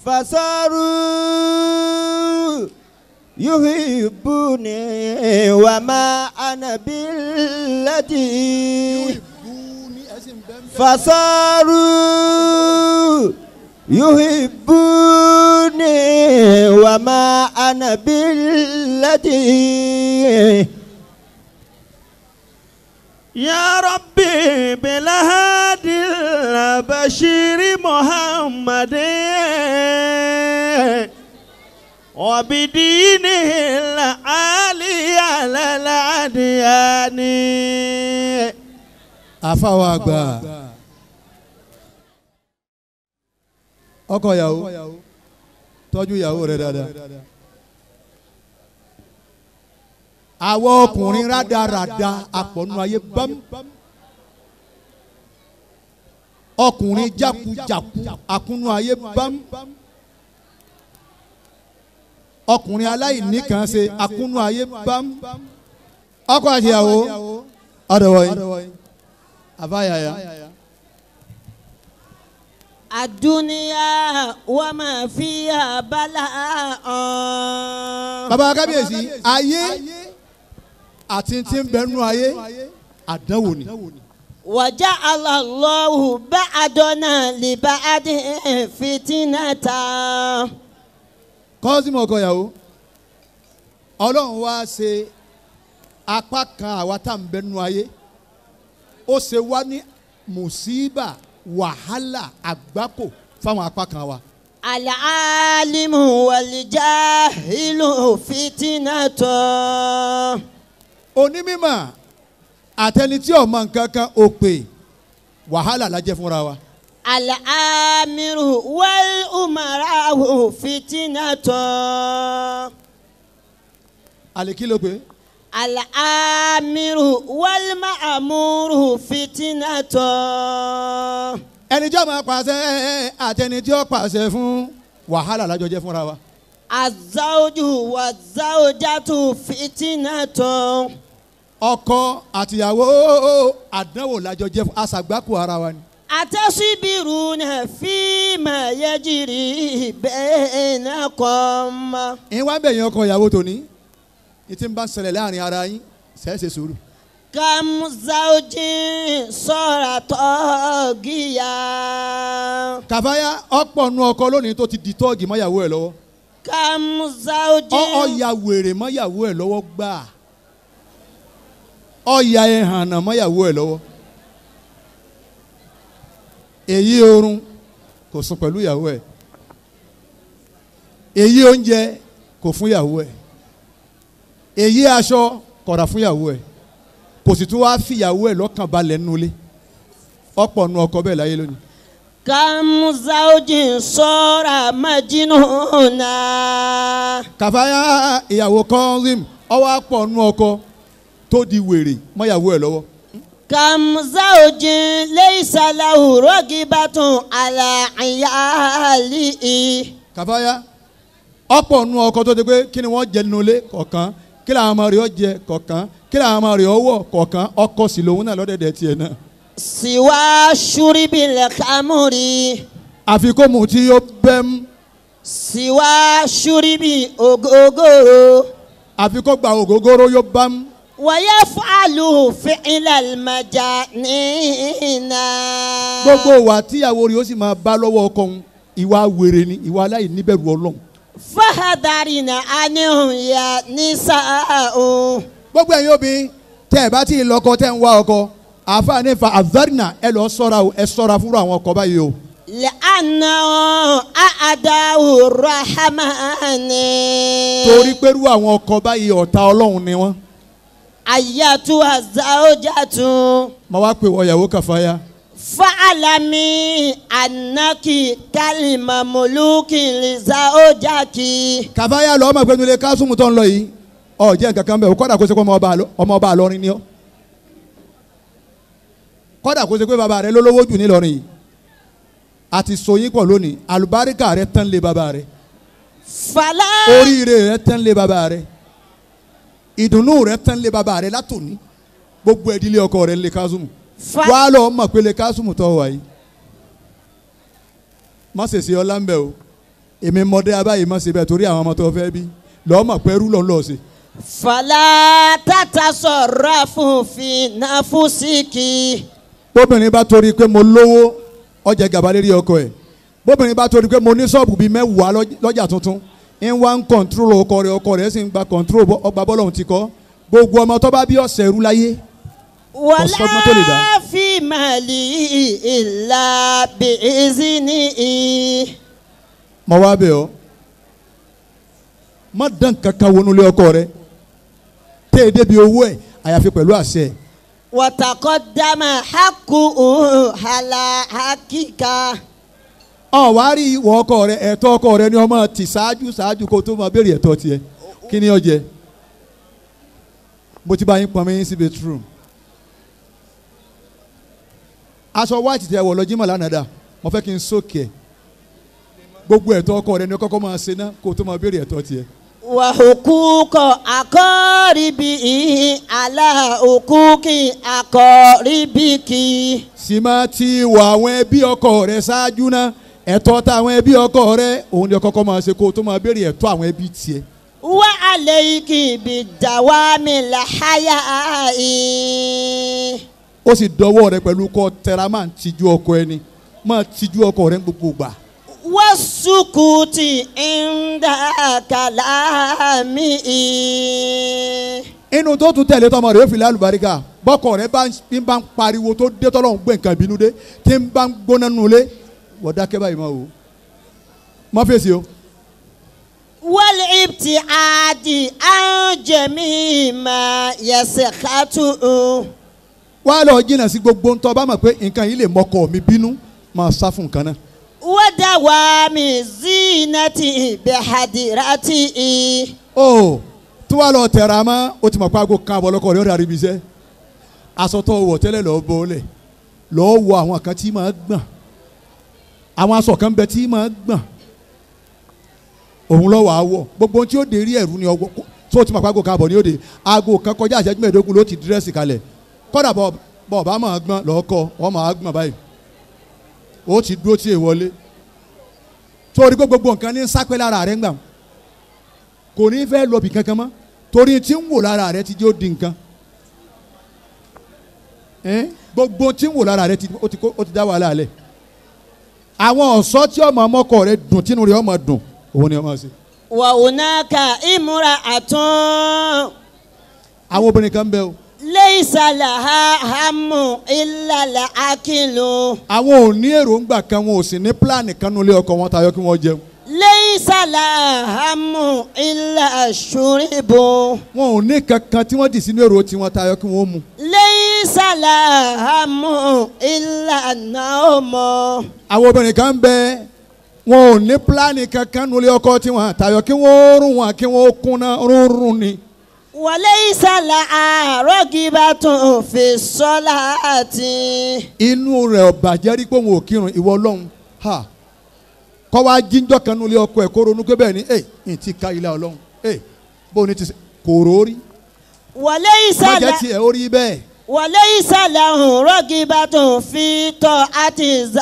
فصاروا يحبوني وما أنا بالذي فصاروا يحبوني وما أنا بالذي يا ربي بالهادي البشير محمد وبدينه العالي على الأديان àfàwọn àgbà ọkọ ìyàwó tọ́jú ìyàwó rẹ dáadáa àwọn ọkùnrin rádaràda àpọ̀nù ayé bám ọkùnrin jákujàku àkúnú ayé bám ọkùnrin aláìní kan ṣe àkúnú ayé bám ọkọ àti ìyàwó ọdọwọ yìí àbáyàyà. الدنيا وما فيها بلاء bàbá kábíyèsí ayé àti tí ń bẹnu ayé àdánwò ni. وجعل الله بعدنا لبعد فتنة kọ́sìmọ̀ ọkọ ìyàwó ọlọ́run wá ṣe apá kan àwa tá à ń bẹnu ayé ó ṣe wá ní mùsíbà wàhálà àgbákò fáwọn apá kan wa. العالم والجاهل فتنة onímọ̀ àtẹni tí ọmọ nǹkan kan ò pè wàhálà la jẹ́ fúnra wa. الآمر والأمراء فتنة àlèkí ló pé الآمر والمأمور فتنة ẹni tí ó máa pàṣẹ àtẹni tí ó pàṣẹ fún wàhálà la jọ jẹ́ fúnra wa. الزوج والزوجة فتنة ọkọ àtìyàwó àdánwò la jọ jẹ́ fún aṣàgbákò ara wa ni. أتصبرون فيما يجري بينكم ìwà ń bẹ̀yìn ọkọ ìyàwó tòní ní tí ń bá ń ṣẹlẹ̀ láàrin ara yín ṣẹ́ẹ̀ṣẹ̀ sùúrù. كم زوج صار طاغيا kàfáyà ọ̀pọ̀ nu ọkọ lónìí tó ti di tọ́ọ̀gì mọ́yàwó ẹ̀ lọ́wọ́ كم زوج ọ ọ̀ya wèrè mọ́yàwó ẹ̀ lọ́wọ́ gbà ọ̀ya ẹ̀hànà mọ́yàwó ẹ̀ lọ́wọ́ èyí oorun kò sùn pẹ̀lú ìyàwó ẹ̀ èyí oúnjẹ kò fún ìyàwó ẹ̀ èyí aṣọ kọ̀ra fún ìyàwó ẹ̀ kò sì tún wáá fi ìyàwó ẹ̀ lọ́kàn balẹ̀ nulẹ̀ ọ̀pọ̀ nu ọkọ bẹ́ẹ̀ láyé lónìí. كم زوج صار مجنونا kàfáyà ìyàwó kọ́ńzìm ọwọ́ àpọ̀ nu ọkọ tó di wèrè mọ́yàwó ẹ̀ lọ́wọ́. كم زوج ليس له رغبة على عياله kàfáyà ọ̀pọ̀ nu ọkọ tó di pé kí ni wọ́n jẹ nulẹ̀ kọ̀ọ̀kan kí làwọn ọmọ rẹ̀ ọ jẹ kọ̀ọ̀kan kí làwọn ọmọ rẹ̀ ọ wọ̀ kọ̀ọ̀kan ọkọ sì lòun náà lọ́dẹ̀dẹ̀ tiẹ̀ náà. سوى شرب الخمر àfi kó mu tí yóò bẹ́m سوى شرب ògógóró àfi kó gba ògógóró yóò bám ويفعل فعل المجانين gbogbo ìwà tíyàwó rẹ̀ ó sì máa bá lọ́wọ́ ọkọ òun ìwà wèrè ni ìwà aláìníbẹ̀rù ọlọ́run. فحذرنا عنهم يا نساء gbogbo ẹ̀yin obìnrin tẹ́ ẹ bá tí ì lọ́kọ tẹ́ ń wá ọkọ àfààní fa àvárìnà ẹ lọ sọ́ra o ẹ sọ́ra fúnra àwọn ọkọ báyìí o. لأنه أعداء الرحمن torí pẹ̀lú àwọn ọkọ báyìí ọ̀tá ọlọ́run ni wọ́n. أيتها الزوجة mo wá pè wọ ìyàwó kàfáyà. فاعلمي أنك كلمة ملوك لزوجك kàfáyà lọ ọmọ ìpinnu ilé kásùmù tó ń lọ yìí ọ jẹ́ nǹkan kan bẹ́ẹ̀ o kọ́dà kó ṣe pé ọmọ ọba àlọ- ọmọ ọba àlọrin ni ọ́ kọ́dà kó ṣe pé bàbá rẹ lólówó jù nílọrin yìí àti sọyìn pọ̀ lónìí àlùbáríkà rẹ tán lé bàbá rẹ فلا oríire rẹ tán lé bàbá rẹ ìdùnnú rẹ tán lé bàbá rẹ látòní gbogbo ẹdílé ọkọ rẹ lè kásùmù ف... wà á lọ mọ̀ pé lè kásùmù tó wà yìí má ṣèṣe ọlá ń bẹ o èmi mọdé abáyé má ṣe bẹ́ẹ̀ torí àwọn ọmọ tó fẹ́ bí lọ́ọ́ mọ̀ pẹ́rú lọ́ọ́ lọ́ọ́ ṣe. فلا تتصرف في نفسك bóbìnrin bá torí pé mo lówó ọjà gàba lérí ọkọ ẹ̀ bóbìnrin bá torí pé mo ní ṣọ́ọ̀bù bíi mẹ́wàá lọ́j- lọ́jà tuntun ń wá ń kọ̀ǹtúrò ọkọ rẹ̀ ọkọ rẹ̀ sì ń gba kọ̀ǹtúrò bọ́- ọgbà bọ́lọ̀ ti kọ́ gbogbo ọmọ tó bá bí ọ̀sẹ̀ rú láyé Ọ̀sọ́gbọ́n tó lè dá. ولا في مالي إلا بإذنه mọ wá bẹ̀ ọ́ má dán kankan wọnú lé ọkọ rẹ̀ tẹ́ ẹ débi owó ẹ̀ àyàfi pẹ̀lú àṣẹ ẹ̀. وتقدم حقه على حقك ọ wá rí ìwọ ọkọ rẹ ẹ̀tọ́ ọkọ rẹ ni ọmọ tì ṣáájú ṣáájú kó tó máa béèrè ẹ̀tọ́ tiẹ̀ kí ni ó jẹ mo ti bá yín pọnmi yín sí bedroom aṣọ white tẹ wọ lọ jímọ̀ lánàá dà mo fẹ́ kí n sókè ẹ̀ gbogbo ẹ̀tọ́ ọkọ rẹ ni kọ́kọ́ máa ṣe ná kó tó máa béèrè ẹ̀tọ́ tiẹ̀ وحقوق أقاربه على حقوق أقاربك sì máa ti wọ àwọn ẹbí ọkọ rẹ ṣáájú ná ẹ̀tọ́ táwọn ẹbí ọkọ rẹ òun ni kọ́kọ́ máa ṣe kó tó máa béèrè ẹ̀tọ́ àwọn ẹbí tiẹ̀ وعليك بالدوام الحياء ó sì dọwọ́ rẹ pẹ̀lú kọ́ tẹra máa ń tijú ọkọ ẹni máa tijú ọkọ rẹ ní gbogbo gbà. والسكوت عند كلامه inú tó tún tẹ̀lé tọmọ rẹ ó fi lálùbáríkà bọ́kọ rẹ bá ń bí ń bá ń pariwo tó dé tọ́lọ́hún gbé nǹkan ìbínú dé tí ń bá ń gbóná nulẹ̀ wọ́n dákẹ́ báyìí máa wò ó má fèsì o. والابتعاد عن جميع ما يسخطه wá lọ jìnnà sí gbogbo ń tọ́ bá mọ̀ pé nǹkan yìí lè mọ́kọ mi bínú máa sá fún nǹkan náà. ودوام زينته بحضرته ó tí wàá lọ tẹ̀ra mọ́ ó ti mọ̀ pé aago kan àbọ̀ lọ́kọ̀ rẹ̀ ó darí ibi iṣẹ́ aṣọ tó wọ̀ tẹ́lẹ̀ lọ́ọ́ bọ́ọ̀lẹ̀ lọ́ọ́ wọ àwọn kan tí máa gbọ̀n àwọn aṣọ kan bẹ tí máa gbọ̀n òun lọ́wọ́ àwọ̀ gbogbo ohun tí ó dé rí ẹ̀rú ni ọgbọ́n tó ti mọ̀ pé aago kan àbọ̀ ni ó dé aago kan kọjá àṣẹjú mẹ́ẹ̀ẹ́dógún ló ti dírẹ́sì kalẹ̀ kọ́dà bọ̀ bọ̀ bá máa gbọ̀n lọ́ọ́kọ́ wọ́n máa gbọ̀n báyìí ó ti dúró tí èèwọ̀ lé torí pé gbogbo nǹkan ní sápẹ́ lára rẹ̀ ń gbà kò ní fẹ́ lọ bì kankan mọ́ torí tí ń wò lára rẹ ti jẹ́ ó di nǹkan Ẹ́n? gbogbo tí ń wò lára rẹ ti ó ti kó- ó ti dá wàhálà lẹ̀ àwọn ọ̀ṣọ́ tí ọmọ ọmọkọ rẹ dùn tínú rẹ ọmọ dùn òun ni ọmọ ṣe وهناك امرأة àwọn obìnrin kan bẹ o ليس لها هم إلا الأكل àwọn ò ní èròǹgbà kan wọn ò sì ní pílánì kan nulẹ̀ ọkọ wọn tayọ kí wọ́n jẹun ليس لها هم إلا الشرب wọn ò ní kankan tí wọ́n dì sínú èrò tiwọn tayọ kí wọ́n mu ليس لها هم إلا النوم àwọn obìnrin kan bẹ wọn ò ní pílánì kankan nulẹ̀ ọkọ tiwọn tayọ kí wọ́n rún wọn kí wọ́n kúnná rúnrún ni. وليس لها رغبة في الصلاة inú rẹ̀ ọ̀bàjẹ́ rí pé òun ò kírun ìwọ ọlọ́run ha kọ́ wá jíjọ́ kan nulẹ̀ ọkọ ẹ̀ kó ronú pé bẹ́ẹ̀ ni ẹ̀ ẹ̀ ti ka ilé ọlọ́run ẹ̀ bó o ní ti ṣe kò rórí وليس má jẹ́ له tiẹ̀ ó rí bẹ́ẹ̀ وليس له رغبة في طاعة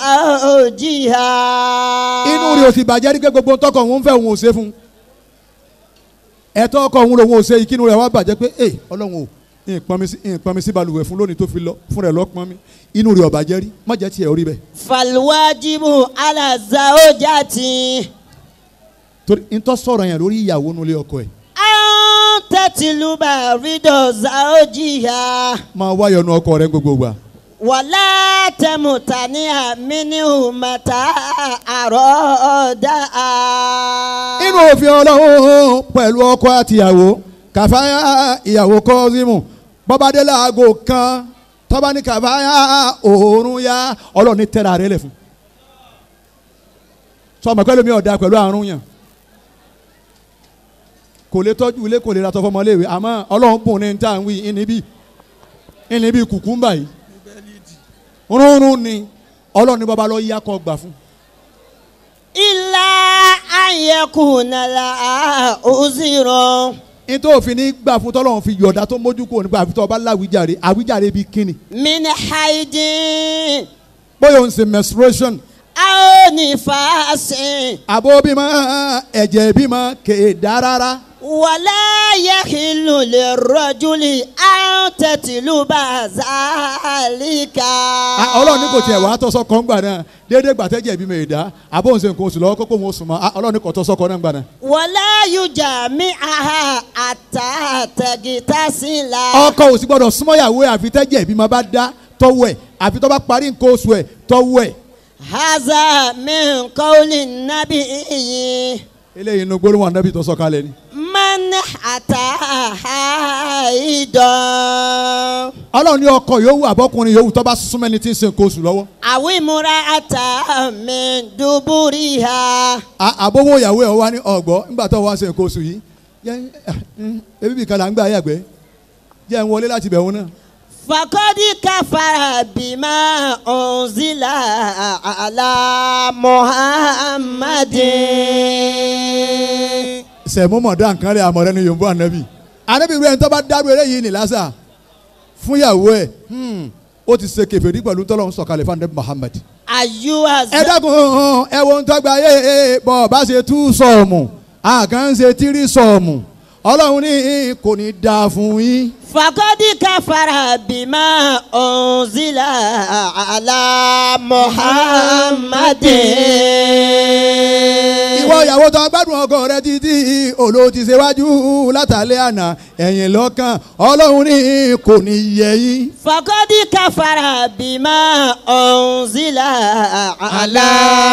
زوجها inú rẹ̀ ò sì bàjẹ́ rí pé gbogbo tọkọ òun fẹ́ òun ò ṣe fún un ẹ̀tọ́ ọkọ òun lòun ò ṣe ìkínú rẹ̀ wá bàjẹ́ pé ẹ̀ ọlọ́run ò ìpọn mi sí ìpọn mi sí balùwẹ̀ fún lónìí tó fi lọ fún rẹ̀ lọ́pọn mi inú rẹ̀ ọ̀bàjẹ́ rí má jẹ́ tiẹ̀ ó rí bẹ́ẹ̀ فالواجب على الزوجة torí ntọ́ sọ̀rọ̀ yẹn lórí ìyàwó nulẹ̀ ọkọ ẹ̀ أن تطلب رضا زوجها máa wáyọ̀ nu ọkọ rẹ̀ gbogbo gbà ولا تمتنع منه متى أرادها inú òfin ọlọ́run pẹ̀lú ọkọ àtìyàwó kàfáyà ìyàwó kọ́símù bọ́bádé láago kan tọ́ba ní kàfáyà òórùn yá ọlọ́run ní tẹ́ra rẹ̀ lẹ̀ fún. sọmọ pẹ́lú mi ọ̀dà pẹ̀lú àrùn yàn kò lè tọ́jú ilé kò lè ra tọ́ fọmọléèwé àmọ́ ọlọ́run bùn ní níta wí ìníbí ìníbí kùkúmbà yìí rúnrún ni ọlọ́run ní bọ́ba lọ yá kọ́ gbà fún. إلا أن يكون لها عذر nítorí òfin ní gbà fún tọ́lọ́run fi yọ̀ọ̀dá tó mójú kúrò nígbà àfi tó ọba láwíjàre àwíjàre bíi kíni من حيض bóyá òun ṣe menstruation أو nífàsìn. àbó bímọ ẹ̀jẹ̀ bímọ kéda rárá wàlá yahilu lè rọ́júlì àwọn tẹ̀tìlú bá zálíkà. Ah, ọlọ́run ní kò tiẹ̀ wá tọ́sọ́ kan gbà náà déédéé gbàtẹ́jẹ̀ bímọ ìdá àbó ń ṣe nǹkan oṣù lọ́wọ́ kókó wọn oṣù mọ́ Ah, ọlọ́run ní kò tọ́sọ́ kan náà gbà náà. wàlá yujà mi àhà àtàtẹ̀gìtà sí la. ọkọ ò sì gbọdọ̀ súnmọ́ ìyàwó ẹ̀ àfi tẹ́jẹ̀ ìbímọ bá dá tọ́wọ́ ẹ̀ àfi tọ́ bá parí nǹkan oṣù ẹ̀ tọ́wọ́ ẹ̀. haza min kọ́ọ̀lì nàbí yìí. eléyìí inú gbólóhùn ànábì tó sọ kalẹ̀ ni. man ata haidan. ọlọ́run ní ọkọ yòówù àbọ́kùnrin yòówù tọ́ bá súnmọ́ ẹni tí ń ṣe nǹkan oṣù lọ́wọ́. àwi múra ata min duburi ha. À- àbówó ìyàwó ẹ̀ wá ní ọ̀gbọ́ nígbà tó wá ṣe nǹkan oṣù yìí jẹ́ ebi bìkan là ń gbà yàgbẹ́ jẹ́ ń wọlé láti bẹ̀rù náà. fakọ́dí káfàrà bímá ọ̀nzílà àlà muhammadin. sẹ̀mú mọ̀dá nǹkan rẹ̀ àmọ̀rẹ́ ni yòǹbó ànábì. ànábì rẹ̀ ń tọ́ bá dárú eléyìí ní lásà fún ìyàwó ẹ̀ hmm, ó ti ṣe kèfèrí pẹ̀lú tọ́lọ́run sọ̀kalẹ̀ fún ànábì Muhammad. ayúwa ẹ dákun ẹ wo ń tọ́gba yé bọ́ bá ṣe tú sọ̀ọ̀mù àkàn ṣe tírí sọ̀ọ̀mù ọlọ́run ní kò ní dáa fún yín. fakọ́dí káfàrà bímá ọ̀nzílà àlà muhammadin. ìwọ ìyàwó tó gbádùn ọkọ rẹ títí òlò ti ṣèwájú látàlẹ́ àná ẹ̀yìn lọ́kàn ọlọ́run ní kò ní yẹ yín. fakọ́dí káfàrà bímá ọ̀nzílà àlà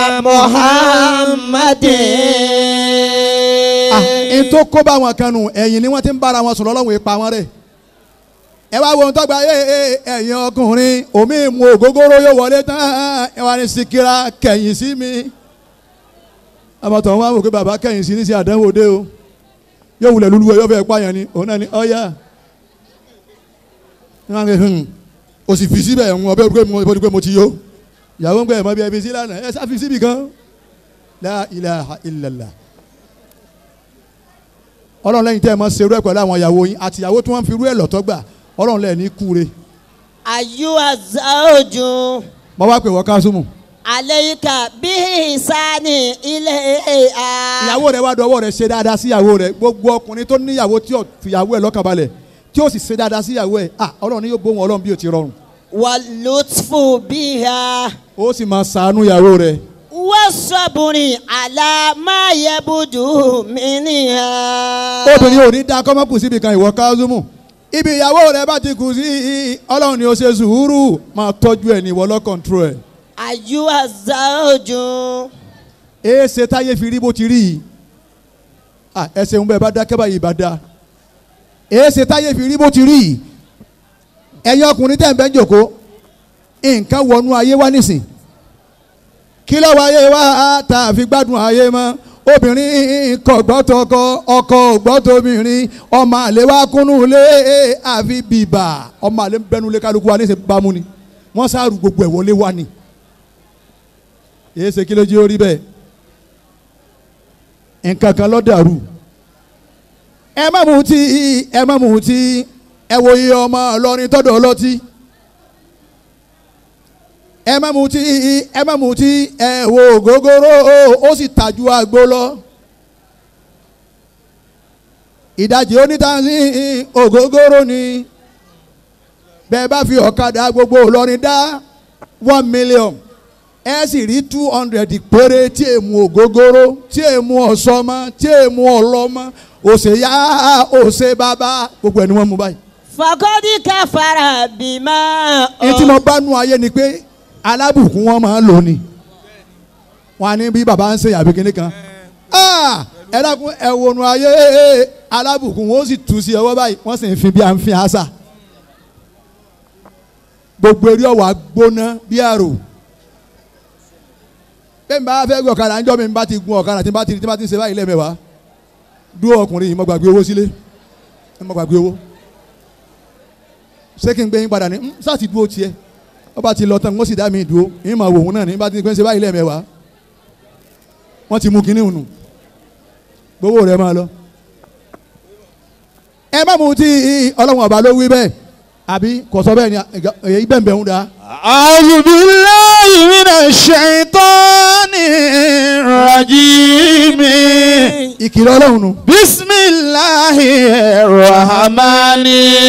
muhammadin. Ah, n tó kó bá wọn kan nù ẹ̀yìn ni wọ́n ti ń bára wọn sùn lọ́lọ́run ipa wọn rẹ̀. ẹ wá wo ohun tó gba ẹ ẹ ẹ̀yin ọkùnrin omi mu ògógóró yóò wọlé tán ẹ wá ní sikira kẹ̀yìn sí mi. àbàtàn wọn wò pé bàbá kẹ̀yìn sí ní sí àdánwò dé o yóò wulẹ̀ lulu ẹ yóò fẹ́ pààyàn ni òun náà ni ọ̀ya. wọn á ń gbé hmm o sì fi síbẹ̀ ń ọbẹ̀ pé mo pé mo ti yó ìyàwó ń gbé ẹ̀ mọ́ bí ẹ fi sí lánàá ẹ sá fi síbi kan la ilaha illallah ọlọ́run lẹ́yìn tẹ́ ẹ máa ṣerú ẹ̀ pẹ̀lú àwọn ìyàwó yín àti ìyàwó tí wọ́n fi rú ẹ̀ lọ́tọ́ gbà ọlọ́run lẹ́ẹ̀ ní kúre ayúwa zawju. mo wá pè wọ́n kásùmù aleika bihi sani ilé a. ìyàwó rẹ̀ wá dọwọ́ rẹ̀ ṣe dáadáa sí ìyàwó rẹ̀ gbogbo ọkùnrin tó níyàwó tí ò fìyàwó ẹ̀ lọ́kàn balẹ̀ tí ó sì ṣe dáadáa sí ìyàwó ẹ̀ ah ọlọ́run ni yóò bó wọn ọlọ́run bí ó ti rọrùn wà lùtfù biha. ó sì máa ṣàánú ìyàwó rẹ̀ wọ́n sọ̀bùnrin àlàmáyẹ̀bùdù mìíràn. obìnrin ò ní dá kọ́mọ́kù síbi kan ìwọ kásùmù ibi ìyàwó rẹ̀ bá ti kù sí ọlọ́run ni ó ṣe sùúrù máa tọ́jú ẹ̀ ní ìwọ lọ́kọ̀ntró ẹ̀ ayúwa zawju. èé ṣe táyé fi rí bó ti rí yìí ah ẹsẹ̀ ń bẹ́ẹ̀ bá dákẹ́ báyìí bá dáa èé ṣe táyé fi rí bó ti rí yìí ẹ̀yin ọkùnrin tẹ̀ ń bẹ́ ń jòkó nǹkan wọnú ayé wá nísìn kí ló wá ayé wá tá a fi gbádùn ayé mọ́ obìnrin kò gbọ́ tọkọ ọkọ ò gbọ́ tóbìnrin ọmọ àlè wá kúnnú lé àfi bìbà ọmọ àlè ń bẹnu lé kálukú wa níṣẹ́ bámú ni wọ́n sáàrù gbogbo ẹ̀ wọlé wá ni èé ṣe kí ló jẹ́ orí bẹ́ẹ̀ nǹkan kan ló dàrú ẹ má mutí ẹ má mutí ẹ wo iye ọmọ ọlọ́rin tọ́dọ̀ ọlọ́tí ẹ má mutí ẹ má mutí ẹ wo ògógóró ó sì tàjú àgbo lọ ìdajì onítàǹsì ògógóró ni bẹ́ẹ̀ bá fi ọ̀kadà gbogbo ọlọ́rin dá one million ẹ sì rí two hundred péré tí èmu ògógóró tí èmu ọ̀sọ́mọ tí èmu ọlọ́mọ òsè yá òsè bàbá gbogbo ẹ̀ ni wọ́n mú báyìí. fakọ́dí káfàrà bímá. ní tí mo bá nu ayé ni pé alábùkún wọn máa ń lò ní wọn á ní bí bàbá ń ṣe àbí kinní kan Ah! ẹ dákun ẹ wọnú ayé alábùkún wọn ó sì tù sí ọwọ́ báyìí wọ́n sì ń fi bí à ń fi àṣà gbogbo eré ọ̀wà gbóná bí àrò bẹ́ẹ̀ bá fẹ́ gbé ọ̀kadà ńjọ́ mi bá ti gun ọ̀kadà tí bá ti tí bá ti ń ṣe báyìí lẹ́mẹ̀wàá dúró ọkùnrin yìí mo gbàgbé owó sílé mo gbàgbé owó ṣé kí n gbé yín padà ní "Mm, sáà ti dúró tiẹ̀ wọ́n bá ti lọ tán wọ́n sì dá mi dúró yín máa wò wọ́n náà ní bá ti ń ṣe báyìí lẹ́mẹ̀wàá wọ́n ti mú kinní hùn gbowó rẹ̀ máa lọ. ẹ má mú tí ọlọ́run ọba ló wí bẹ́ẹ̀ àbí kò sọ bẹ́ẹ̀ ni èyí bẹ́ẹ̀ bẹ́ẹ̀ ń da. أعوذ بالله من الشيطان الرجيم ìkìlọ̀ ọlọ́run nù. بسم الله الرحمن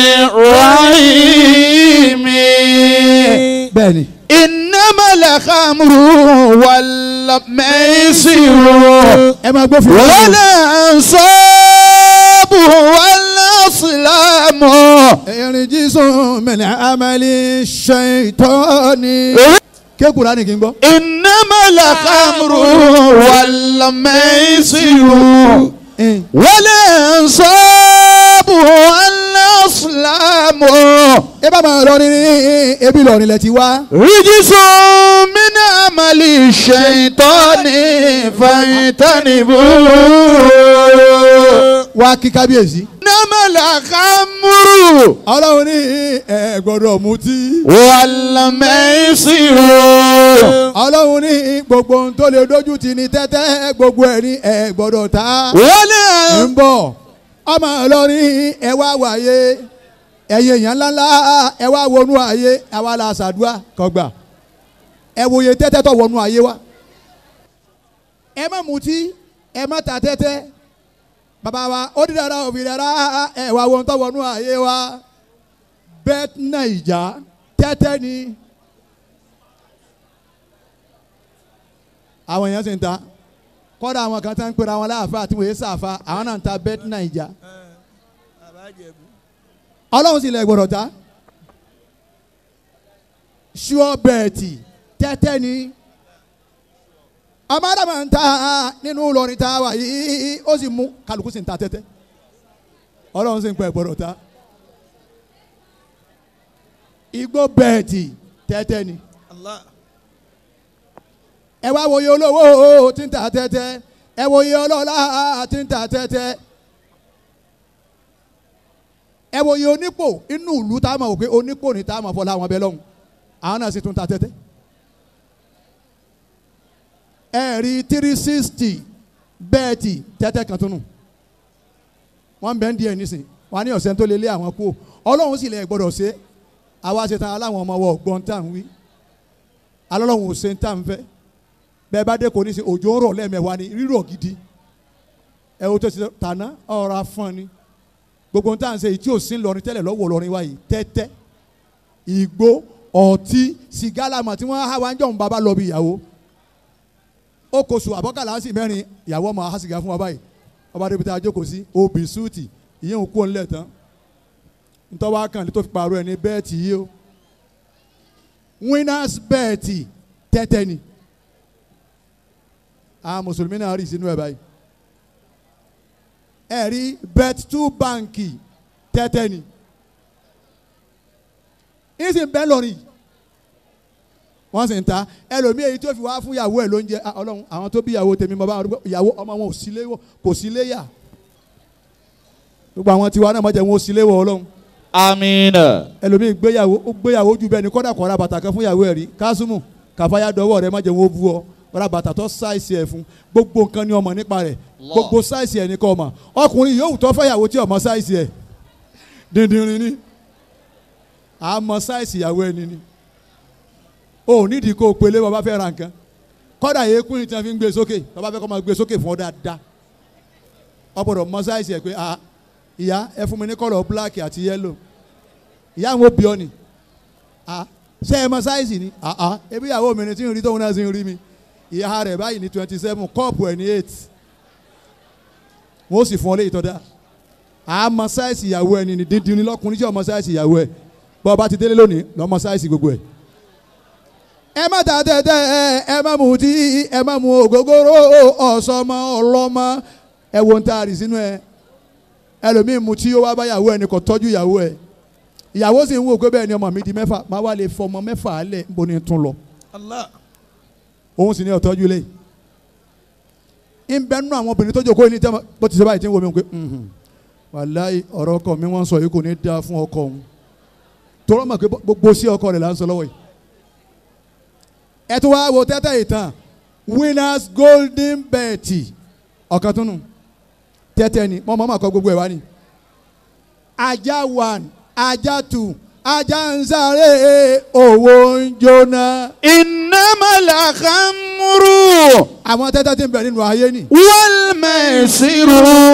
الرحيم bẹ́ẹ̀ ni. إنما الخمر والميسر ẹ máa gbọ́ fún والأنصاب والأصلام ẹ̀rín jísùn mẹ́lẹ̀ amẹ́lí ṣètọ́ni. kékùrá ni kí n gbọ́. إنما الخمر والميسر والأنصاب والأصلام ẹ bá máa lọ ní ebi lọ nílẹ̀ ti wá. رجس من عمل الشيطان فاجتنبوه wá kí kábíyèsí. إنما الخمر ọlọ́run ní ẹ gbọ́dọ̀ mutí. والميسر ọlọ́run ní gbogbo ohun tó lè dójú ti ní tẹ́tẹ́ gbogbo ẹ̀ ní ẹ gbọ́dọ̀ ta. ولا ń bọ̀ ọmọ ọlọ́rin ẹ wá wáyé ẹ̀yin èèyàn ńláńlá ẹ wá wọnú ayé àwa la ṣàdúrà kọgbà ẹ wòye tẹ́tẹ́ tó wọnú ayé wa. ẹ má mutí ẹ má ta tẹ́tẹ́ bàbá wa ó di dára òbí dára ẹ wá wọn tó wọnú ayé wa bẹ́ẹ̀ nàìjà tẹ́tẹ́ ni. àwọn èèyàn sì ń ta kọ́dà àwọn kan tá ń pera wọn láàfáà tí wọ́n yé sàfà àwọn náà ń ta bẹ́ẹ̀ nàìjà ọlọ́run sì lẹ̀ gbọ́dọ̀ ta ṣúọ́ bẹ́ẹ̀tì tẹ́tẹ́ ni ọmọ adama ń ta nínú Ìlọrin tá a wà yìí ó sì mú kálukú sì ń ta tẹ́tẹ́ ọlọ́run sì ń pẹ́ gbọ́dọ̀ ta igbó bẹ́ẹ̀tì tẹ́tẹ́ ni ẹ wá wòye olówó tí ń ta tẹ́tẹ́ ẹ wòye ọlọ́lá tí ń ta tẹ́tẹ́ ẹ wòye onípò inú ìlú tá a mọ̀ pé onípò ní tá a mọ̀ fọlá àwọn abẹ́ lọ́hùn àwọn náà sì tún ta tẹ́tẹ́ ẹ rí three sixty bẹ́ẹ̀tì tẹ́tẹ́ kan tún nù wọ́n bẹ́ẹ̀ ń di ẹ̀ nísìn wọ́n á ní ọ̀sẹ̀ tó lé lé àwọn kú ọlọ́run sì lẹ̀ gbọ́dọ̀ ṣe àwa ṣe tán aláwọn ọmọ wọ gbọ́n tá à ń wí alọ́lọ́run ò ṣe ń tà ń fẹ́ bẹ́ẹ̀ bá dé kò ní sí òjò ń rọ̀ lẹ́ẹ̀mẹ́wàá ni rírọ̀ gidi ẹ o tó ti tàná ọ̀rọ̀ afọ́n ni gbogbo tá à ń ṣe yìí tí ò sí lọrin tẹ́lẹ̀ lọ́wọ́ lọrin wa yìí tẹ́tẹ́ ìgbó ọtí sìgá làmọ̀ tí wọ́n á wá ń jọ̀ ń bàbá lọ bí ìyàwó ó kò sùn àbọ̀kàlà sí mẹ́rin ìyàwó ọmọ á sìgá fún wa báyìí ọba débi tá a jókòó sí obì súùtì ìyẹn ò kú òun lẹ̀ tán ntọ́wá kan tó fi pààrọ̀ ẹni bẹ́ẹ̀tì yìí o winners bẹ́ẹ̀tì tẹ́tẹ́ ni àwọn mùsùlùmí náà rí sínú ẹ̀ báyìí ẹ rí bet two báǹkì tẹ́tẹ́ ni ìsìn bẹ́ẹ̀ lọ́rìn wọ́n sì ń ta ẹlòmíì èyí tó fi wá fún ìyàwó ẹ̀ lóúnjẹ ah, ọlọ́run àwọn tó bí ìyàwó tèmi mọ́ bá wọn dúpẹ́ ìyàwó ọmọ wọn ò sí léwọ̀ kò sí léyà gbogbo àwọn tiwa náà mọ̀jẹ̀ wọn ò sí léwọ̀ ọlọ́run Amina. ẹlòmíì gbéyàwó ó gbéyàwó ju bẹ́ẹ̀ ni kọ́dà kọ́ra bàtà kan fún ìyàwó ẹ̀ rí kásùmù kàfáyà dọ́wọ́ rẹ mọ̀jẹ̀ wọn ó bú ọ kọ́ra bàtà tó sáìsì ẹ̀ fún gbogbo nǹkan ni ọmọ nípa rẹ̀ Allah. gbogbo sáìsì ẹ̀ ní kọ́ ọmọ ọkùnrin yóò tọ́ fẹ́yàwó tí ọmọ sáìsì ẹ̀ dìndìnrín ni àmọ́ sáìsì ìyàwó ẹni ni o ò nídìí kó o pélé bàbá fẹ́ ra nǹkan kọ́dà yẹ kúrin tí wọ́n fi ń gbé sókè bàbá fẹ́ kọ́ máa gbé sókè fún ọ dáadáa ọ̀pọ̀lọpọ̀ mọ sáìsì ẹ̀ pé ah ìyá ẹ fún mi ní kọ́lọ̀ black àti yellow ìyá àwọn òbí ọ ni ah ṣé ẹ mọ sáìsì ni ah ah ebi ìyàwó mi ni tí ń rí tóun náà sì ń rí mi ìyá rẹ̀ báyìí ní twenty seven kọ́ọ̀pù ẹ̀ ní eight wọ́n sì fún ọ léyìí tó dáa àmọ́ sáìsì ìyàwó ẹni ní dídín ní lọ́kùnrin tí ọmọ sáìsì ìyàwó ẹ bọ́ ọba ti délé lónìí lọ́mọ sáìsì gbogbo ẹ̀. ẹ má ta tẹ́tẹ́ ẹ ẹ má mu tí ẹ má mu ògógóró ọ̀sọ́mọ ọlọ́mọ ẹ wo ń taari sínú ẹ ẹlòmíì mu tí ó wá bá ìyàwó ẹni kò tọ́jú ìyàwó ẹ ìyàwó sì ń wò pé bẹ́ẹ̀ ni ọmọ mi di mẹ́fà má wá lè fọmọ mẹ́fà lẹ̀ níbo ni tún lọ Allah. òun sì ní ọ̀tọ́jú lé ń bẹ nínú àwọn obìnrin tó jókòó ní tẹ́wọ́ bó ti sọ báyìí tí ń wo mi pé "Mhm, wàláì ọ̀rọ̀ ọkọ mi wọ́n sọ yìí kò ní dáa fún ọkọ òun tọrọ mọ̀ pé gbogbo sí ọkọ rẹ̀ là ń sọ lọ́wọ́ yìí ẹ tún wá wo tẹ́tẹ́ ìtàn winners golden bet ọ̀kan tún nù tẹ́tẹ́ ni mọ́ mọ́ mọ́ kọ́ gbogbo ẹ̀ wá ni ajá one ajá two ajá ń sáré owó ń jóná. إنما الخمر àwọn tẹ́tẹ́ tí ń bẹ nínú ayé ni. والميسر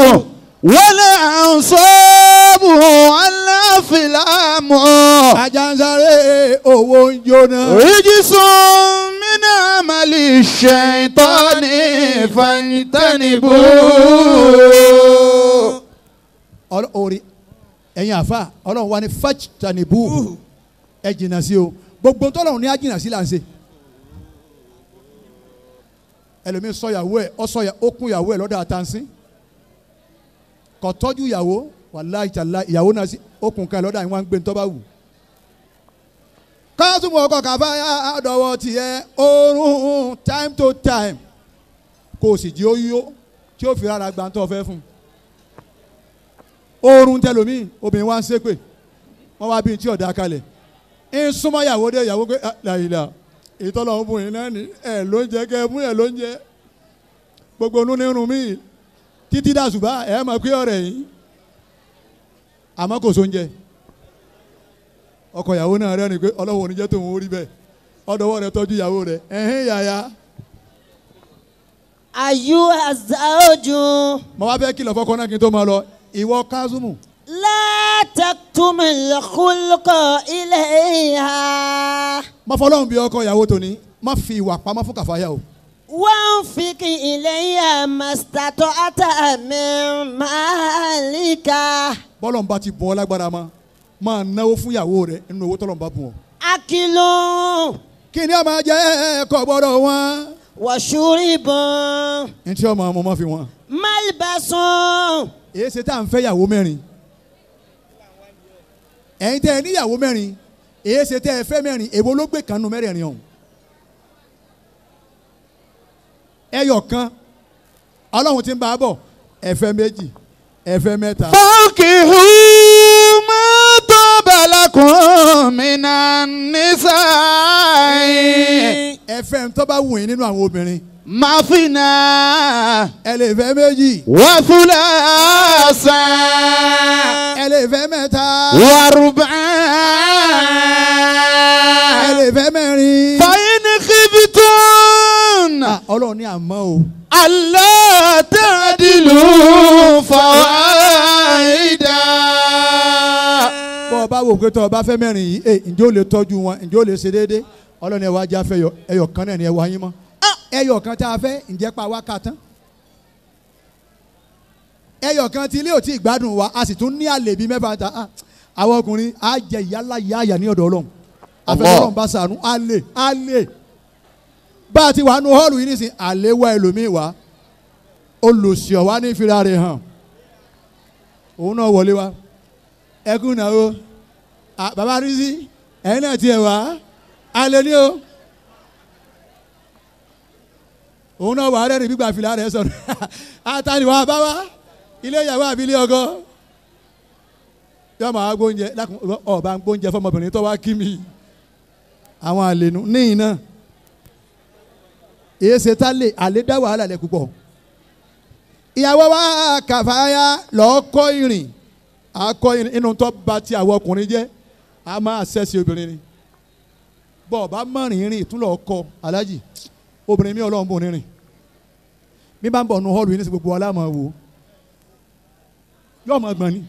والأنصاب والأفلام ajansare owó ń jóná. رجس من عمل الشيطان فاجتنبوه Ọlọ́- orí ẹ̀yin àfa ọlọ́run wa ni fajtanibu ẹ jìnnà sí o gbogbo tọ́lọ́run ní á jìnnà sí là ń ṣe. ẹlòmíín sọ ìyàwó ẹ ọ sọ ó kún ìyàwó ẹ lọ́dọ̀ àtànsín kò tọ́jú ìyàwó wàláhì tàlá ìyàwó náà sí ó kún kan lọ́dọ̀ àwọn gbé ntọ́ bá wù. kásùmù ọkọ̀ kàfá àdọ̀wọ̀ tiẹ̀ oorun time to time kò sì jí ó yó tí ó fi rárá gbàǹtọ̀ fẹ́ fún un oorun tẹlomi obìnrin wa ń ṣépè wọn wá bí n tí ọ̀dà kalẹ̀ ń súnmọ́ ìyàwó dé ìyàwó pé làyìlà ìtọ́lọ̀ ń bùn yín náà ní ẹ̀ ló ń jẹ kẹ́ ẹ mú ẹ̀ ló ń jẹ gbogbo onú nírun mi títí dàsùbà ẹ̀ mọ̀ pé ọ̀rẹ́ yín àmọ́ kò sóúnjẹ ọkọ ìyàwó náà rẹ́rìn pé ọlọ́wọ́ oníjẹ́ tó ń rí bẹ́ẹ̀ ọdọwọ́ rẹ tọ́jú ìyàwó rẹ ẹ̀hìn yàyà أيها الزوج mo wá fẹ́ kìlọ̀ fọ́kọ náà kí n tó máa lọ ìwọ kázùmù لا تكتم الخلق إليها má fọlọ́run bí ọkọ ìyàwó tòní má fi ìwà pamọ́ fún kàfáyà o. وانفق إليها ما استطعت من مالك bọ́lọ̀ ń bá ti bọ́ ọ lágbára ma máa náwó fún ìyàwó rẹ nínú owó tọ́lọ̀ ń bá bùn ọ. أكل kí ni ọmọ jẹ́ ẹ̀kọ́ gbọ́dọ̀ wọn. وشرب ní tí ọmọ ọmọ máa fi wọn. ملبس èyí ṣe tá à ń fẹ́ ìyàwó mẹ́rin. ẹ̀yin tẹ́ ẹ ní ìyàwó mẹ́rin èyí ṣe tẹ́ ẹ fẹ́ mẹ́rin èwo ló gbé kanú mẹ́rẹ̀ẹ̀rin ọ̀hún. ẹyọ kan ọlọ́run ti ń bá a bọ̀ ẹ̀fẹ́ méjì ẹ̀fẹ́ mẹ́ta. فانكحوا ما طاب لكم من النساء ẹ̀fẹ́ tó bá wù yín nínú àwọn obìnrin مثنى ẹ lè fẹ́ méjì وثلاثا ẹ lè fẹ́ mẹ́ta ẹ وربعا lè fẹ́ mẹ́rin. فإن خفتم Ah, ọlọ́run ní àmọ́ o ألا تعدلوا فواحدا bọ́ ọ bá wò pé tọ́ ọ bá fẹ́ mẹ́rin yìí ẹ ǹjẹ́ ó lè tọ́jú wọn ǹjẹ́ ó lè ṣe déédé ọlọ́run ẹ wá já fẹ́ yọ ẹyọ kan náà ni ẹ wá yín mọ́ ẹyọ kan tá a fẹ́ ǹjẹ́ pa wá ká tán ẹyọ kan tí ilé ò tí ì gbádùn wa a sì tún ní àlè bíi mẹ́fà ta ah, àwọn ọkùnrin á jẹ ìyálà ìyá àyà ní ọ̀dọ̀ ọlọ́run àfẹ́sọ́lọ́run bá sànú àlè àlè bá a ti wà nù họ́ọ̀lù yìí nísìnyí àlè wá ẹlòmíì wá olùsíọ̀ wá ní ìfira rẹ̀ hàn òun náà wọlé wá ẹkún náà o Ah, bàbá rízí ẹ̀yin náà tiẹ̀ wá alẹ́ ní o òun náà wà á rẹ́rìn gbígbà fìlà rẹ̀ sọ̀rọ̀ àtàlùwà bàbá ilé ìyàwó àbí ilé ọkọ yọ máa gbóúnjẹ lákùn ọba ń gbóúnjẹ fọmọbìnrin tó wá kí mi àwọn àlènú níyìn náà èyí ṣe tá lè àlè dá wàhálà lẹ púpọ̀ ìyàwó wa kàfáyà lọ́ọ́ kọ́ ìrìn akọ inú tó ba ti àwọn ọkùnrin jẹ́ a máa ṣẹ́sì obìnrin ni bọ́ ọba mọ̀rin rìn ìtúnlọ̀ ọkọ alájì obìnrin mi ọlọ́run bò ní rìn bí bá ń bọ̀ nu hall yìí ní sí gbogbo aláàmọ̀ wò yóò mọ̀ gbọ̀n ni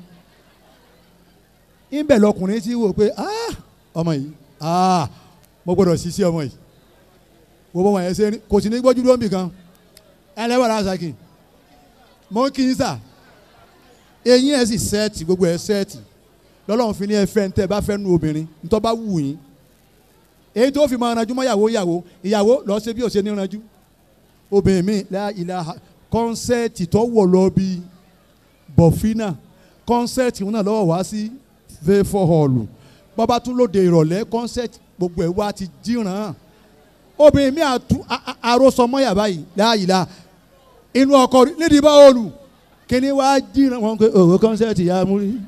ìbẹ̀ lọkùnrin ti wò pé ah ọmọ yìí ah mo gbọ́dọ̀ ṣiṣẹ́ ọmọ yìí wo bọ́ wọn yẹn ṣe ní kò sí ní gbójú ló ń bì kan ẹlẹ́wọ̀n aṣákin mo ń kí n sà eyín ẹ̀ sì sẹ́ẹ̀tì gbogbo ẹ̀ sẹ́ẹ̀tì lọ́lọ́run fi ní ẹ fẹ́ ntẹ́ bá fẹ́ nu obìnrin ntọ́ bá wù yín èyí tó fi máa ranjú mọ́ ìyàwó ìyàwó ìyàwó lọ́ọ́ ṣe bí ó ṣe ní ranjú obìnrin mi la ilaha kọ́nsẹ́ẹ̀tì tó wọ̀ lọ bí bọ̀fínà kọ́nsẹ́ẹ̀tì náà lọ́wọ́ wá sí fẹ́fọ́ họ́ọ̀lù bọ́bá tún lóde ìrọ̀lẹ́ kọ́nsẹ́ẹ̀tì gbogbo ẹ̀ wá ti jíran obìnrin mi àtú àròsọmọ́yà báyìí la ilaha inú ọkọ nídìí bá họ́ọ̀lù kíní wá jíran wọn pé òwò kọ́nsẹ́ẹ̀tì yà á mú rí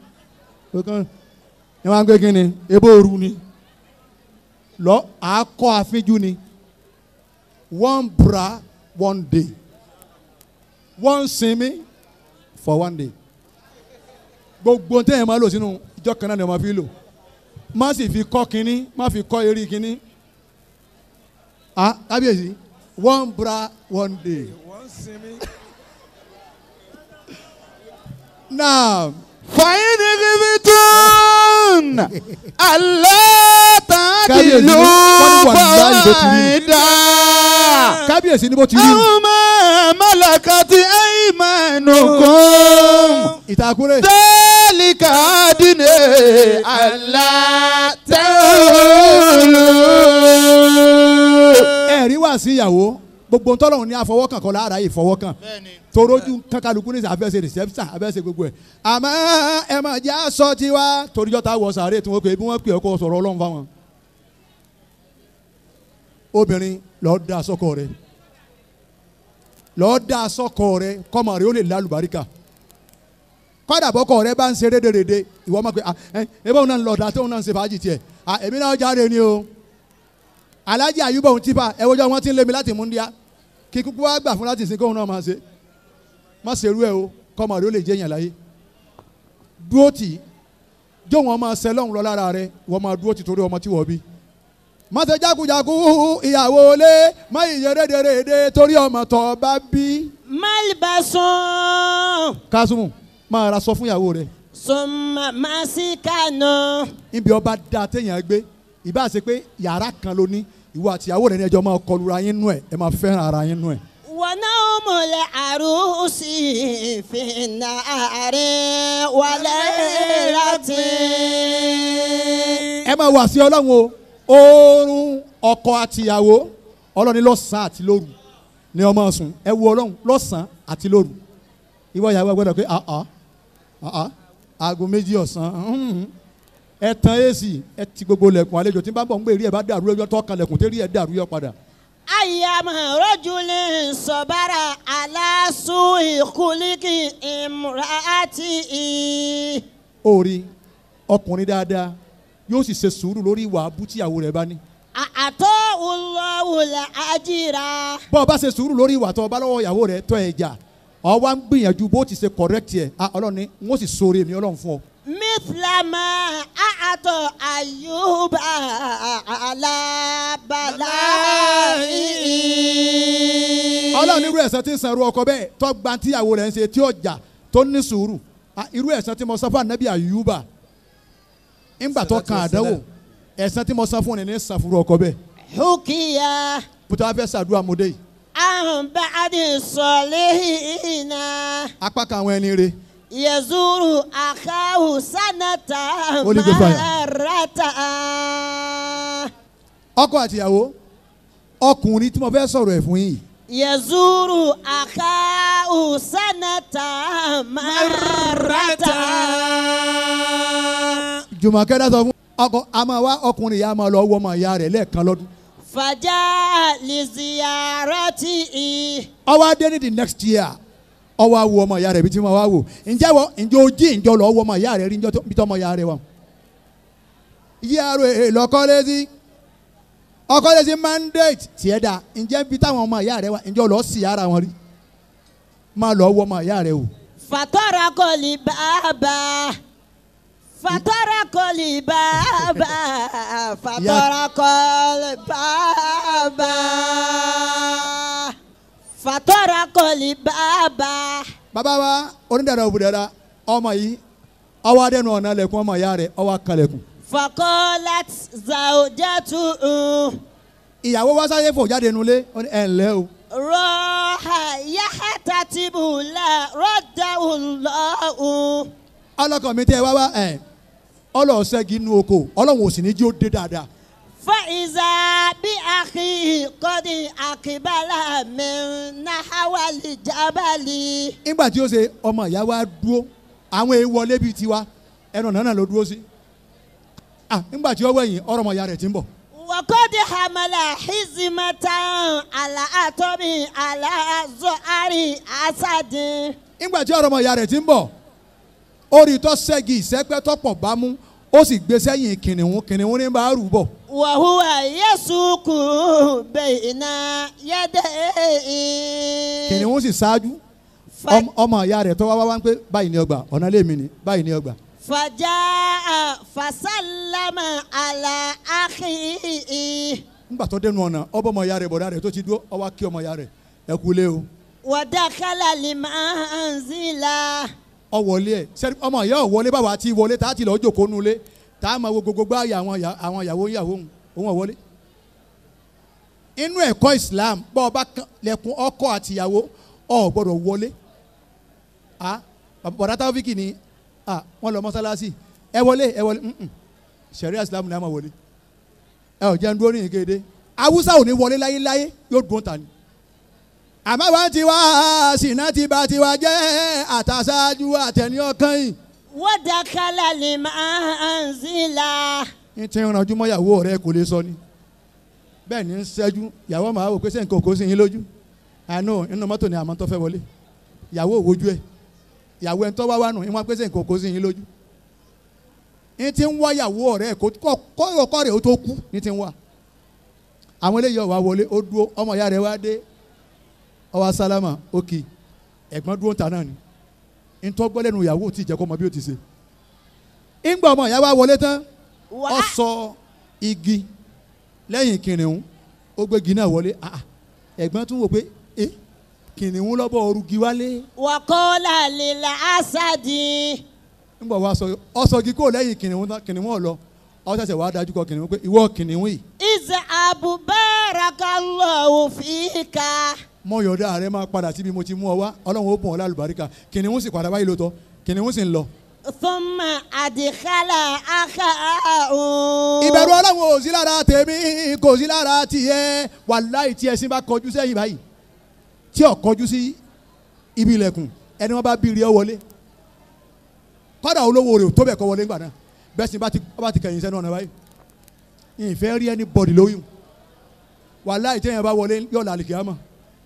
ẹ wá ń gbé kíni ebó ooru ni lọ àákọ́ àfínjú ni one bra one day one sinmi for one day gbogbo ntẹ́yìn máa lò sínú ìjọ kan náà ni wọ́n máa fi lò má sì fi kọ́ kínní má fi kọ́ eré kínní ah kábíyèsí one bra one day. wọ́n sinmi. now fàyín kìbìtún alátàdìlú Kábíyèsí, wọ́n ní wàlúùláì bó ti rí nù. fàyídà. kábíyèsí ni bó ti rí àwọn máa málàkàtì aymanukum. ìtakùrẹ́ ذلك أدنى ألا تعولوا ẹ̀rí wà sí ìyàwó gbogbo ntọ́lọ́run ní àfọwọ́kàn kọ́ lára ìfọwọ́kàn torójú kankaluku ní àfẹ́sẹ̀ reception àfẹ́sẹ̀ gbogbo ẹ̀ àmọ́ ẹ máa jẹ́ aṣọ tiwa toríjọ́ ta wọ sàárè tí wọ́n pè é bí wọ́n pè é kó sọ̀rọ̀ ọlọ́run fáwọn. obìnrin lọ́ọ́ da sọ́kọ rẹ̀ lọ́ọ́ da sọ́kọ rẹ̀ kọ́mọ rẹ̀ ó lè lálùbáríkà kọ́dà bọ́kọ rẹ̀ bá ń ṣe rédèrèdè ìwọ máa pe ẹ ẹ báwọn náà ń lọ ọ̀dà tóun náà ń ṣe fàájì tiẹ̀ à èmi náà jáde ni o alájí àyùbá òun tipa ẹ wọ́jọ́ wọn ti ń lé mi láti múndíá kí kúkú wá gbà fún láti sìn kóun náà máa ṣe má ṣe irú ẹ o kọ́mọ rẹ̀ ó lè jẹ́ yàn láyé dúró tì í jó wọn máa ṣẹ lọ́hùn lọ lára rẹ wọ́n máa dúró tì torí ọmọ tí wọ́n bí má ṣe jákujàku ìyàwó lé má ìyẹn rédèrèdè torí ọmọ tó bá bí malibasun kásùmù máa ra sọ fún ìyàwó rẹ summa masikanu níbi ọba da téèyàn gbé ìbá ṣe pé yàrá kan ló ní ìwọ àti ìyàwó rẹ ní ẹjọ́ máa kọlura yín nú ẹ ẹ máa fẹ́ràn ara yín nú ẹ. wa nawmul arusi fi nari wa laylatin. ẹ máa wà sí ọlọ́run o oorun ọkọ àtìyàwó ọlọ́run ní lọ́sàn-án àti lóru ní ọmọ sùn ẹ wo ọlọ́run lọ́sàn-án àti lóru ìwọ ìyàwó ẹ gbọ́dọ̀ pé àá àá aago méjì ọ̀sán mhm. ẹ tan èsì ẹ ti gbogbo lẹ̀kùn àlejò tí n bá bọ̀ ń gbé rí ẹ bá dàrú ẹjọ́ tó kan lẹ̀kùn tí rí ẹ dàrú yọ padà. ayyama rajulin sabara ala su'i khuluqi imraatihi. orí ọkùnrin dáadáa yóò sì ṣe sùúrù lórí ìwà abú tíyàwó rẹ̀ bá ní. àtọ́ wùlọ́wùlẹ̀ àjìrà. bọ́ ọ bá ṣe sùúrù lórí ìwà tó o bá lọ́wọ́ ìyàwó rẹ̀ tọ́ ẹ̀ jà ọ wá ń gbìyànjú bó ti ṣe correct yẹ ah ọlọ́run ni n ó sì sóore mi ọlọ́run fún ọ. mithlama àtọ̀ ayuba alábàláì. ọlọ́run irú ẹ̀san tí ń san irú ọkọ bẹ́ẹ̀ tó gba tíyàwó rẹ̀ ń ṣe tí ó jà tó ní sùúrù ah irú ẹ̀san tí mo san fún anabi ayuba ńgbà tó kan àdánwò ẹ̀san tí mo san fún ni ní san fún irú ọkọ bẹ́ẹ̀ hukiya bùtọ́ wá fẹ́ sàdúrà mọ́dé yìí anbadi sọlihina apá kan àwọn ẹni rẹ̀ yazuru akahu sanata Holy Ghost fire. marata. ọkọ àtìyàwó ọkùnrin tí mo fẹ́ sọ̀rọ̀ ẹ̀ fún yìí yazuru akahu sanata marata. jùmọ̀kẹ́ dá sọ fún ọkọ a máa wá ọkùnrin yìí a máa lọ wọ ọmọ ìyá rẹ̀ lẹ́ẹ̀kan lọ́dún fajà liziyarati ọwọ́ adé ní the next year ọwọ́ awo ọmọ ìyá rẹ̀ bí tí mo wá wò ǹjẹ́ wọ ǹjẹ́ ojí ǹjọ́ lọ wọ ọmọ ìyá rẹ̀ rí ǹjọ́ tó- bí tọ́ ọmọ ìyá rẹ̀ wà. ìyá rẹ̀ lọ́kọ́lẹ́sí ọkọ́lẹ́sí mandate tiẹ̀ dá ǹjẹ́ bí táwọn ọmọ ìyá rẹ̀ wà ǹjọ́ lọ sí ara wọn rí máa lọ wọ ọmọ ìyá rẹ̀ wò. fatara kọli bàbá fatara kọli bàbá fatara kọli bàbá fatara kọli bàbá. bàbá wa onídàáda òbúdàdà ọmọ yìí ọwọ́ adẹ́nu ọ̀nà lẹ̀kùn ọmọ ìyá rẹ̀ ọwọ́ akalẹ̀kùn. fakọlat zawjatu ìyàwó wá sáyé fò jáde nulẹ̀ ó ní ẹ̀ ǹlẹ́ o. rọha yahatatibu la rọdàwùlọ́hù. ọlọ́kàn mi tẹ́ wá wá ẹ̀ ọlọ́ọ̀ṣẹ́gi inú oko ọlọ́run ò sì ní jí ó dé dáadáa. فإذا بأخي قد أقبل من نحو الجبل nígbà tí ó ṣe ọmọ ìyá wa dúró àwọn èèyàn wọlé bíi tiwa ẹnu ọ̀nà náà ló dúró sí. Ah, nígbà tí ó wẹ̀yìn ọ̀rọ̀ ọmọ ìyá rẹ̀ ti ń bọ̀. وقد حمل حزمة على أطب على زهر أسد nígbà tí ọ̀rọ̀ ọmọ ìyá rẹ̀ ti ń bọ̀ orí tó ṣẹ́gi ìṣẹ́pẹ́ tọ́pọ̀ bá mú ó sì gbé sẹ́yìn kìnìún kìnìún ní bá rù bọ̀. وهو يسوق بين يديه kìnìún sì ṣáájú ف- Ọm- ọmọ ìyá rẹ̀ tó wá wá wá ń pé báyìí ni ọgbà ọ̀nà lèmi ni báyìí ni ọgbà. فجاء فسلم على أخيه ńgbà tó dẹnu ọ̀nà ọbọ̀ ọmọ ìyá rẹ̀ bọ̀dá rẹ̀ tó ti dúró ọwọ́ kí ọmọ ìyá rẹ̀ ẹ kú lé o ودخل المنزل ọ wọlé ẹ sẹ́ni ọmọ ìyá ọ̀ wọlé báwa ti wọlé tá a ti lọ jókòó nulẹ̀ tá a máa wo gbogbo gbá àyà àwọn ìyá- àwọn ìyàwó ìyàwó òun òun ọ̀ wọlé. inú ẹ̀kọ́ Islam bọ́ ọba kan lẹ́kùn ọkọ àti ìyàwó ọ̀ gbọ́dọ̀ wọlé. a bọ̀dá táwọ́fíkì ni a wọ́n lọ mọ́sálásí ẹ wọlé ẹ wọlé mm-mm. sẹ̀ríà Islam ni a máa wọlé. ẹ ọ̀ jẹ́ ń dúró ní ìkéde Haúsá ò ní wọlé láyéláyé yóò dùn ta ni àmọ́ wá ti wá sínú ti bá ti wá jẹ́ àtàṣáájú àtẹni ọkàn yìí. ودخل المنزل ní tí ń ranjú mọ́ ìyàwó rẹ kò lè sọ ni bẹ́ẹ̀ ni ń ṣẹ́jú ìyàwó máa wò pé sẹ́yìn kò kó sí yín lójú àánú inú mọ́tò ni àmọ́ tó fẹ́ wọlé ìyàwó òwojú ẹ̀ ìyàwó ẹ̀ ń tọ́ wá wá nù ìwọ̀n pé sẹ́yìn kò kó sí yín lójú ní tí ń wá ìyàwó rẹ kó kọ́ rẹ̀ ó tó kú ní tí ń wá àwọn eléyìí ọ̀wá wọlé ó dúró ọmọ ìyá rẹ̀ wá dé ọwọ́ sálámà òkè ẹ̀gbọ́n dúró ń ta náà ni ntọ́gbọ́lẹ́nu ìyàwó tí ìjẹ́kọ́ mọ bí ó ti ṣe ńgbà ọmọ ìyá wa wọlé tán ọ sọ igi lẹ́yìn kìnìún ó gbé igi náà wọlé ah, ah. ẹ̀gbọ́n tún wò pé ẹ kìnìún lọ́bọ̀ ọrùgi wálé وقال للأسد ńgbà wa sọ ọ sọ igi kó lẹ́yìn kìnìún tán kìnìún ọ̀ lọ ọ ṣẹ̀ṣẹ̀ wàá dájú kọ kìnìún pé ìwọ kìnìún yìí اذهب بارك الله فيك mọ yọ̀dá rẹ máa padà síbi mo ti mú ọ wá ọlọ́run ó bùn ọ lálùbáríkà kìnìún sì padà wáyé lóòótọ́ kìnìún sì ń lọ. ثم أدخل أخاه ìbẹ̀rù ọlọ́run ò sí lára tèmi kò sí lára tiẹ̀ wàláì tí ẹṣin bá kọjú sẹ́yìn báyìí tí ò kọjú sí ibi ilẹ̀kùn ẹni wọ́n bá bí rí ọ wọlé kọ́dà olówó rẹ̀ ò tó bẹ̀ kọ́ wọlé ńgbà náà bẹ́ẹ̀ sì bá ti bá ti kẹ̀yìn sẹ́nu ọ̀nà báyìí ìfẹ́ rí ẹni bọ̀dì lóyún wàláì tí èèyàn bá wọlé yóò lálẹ́ kìá mọ̀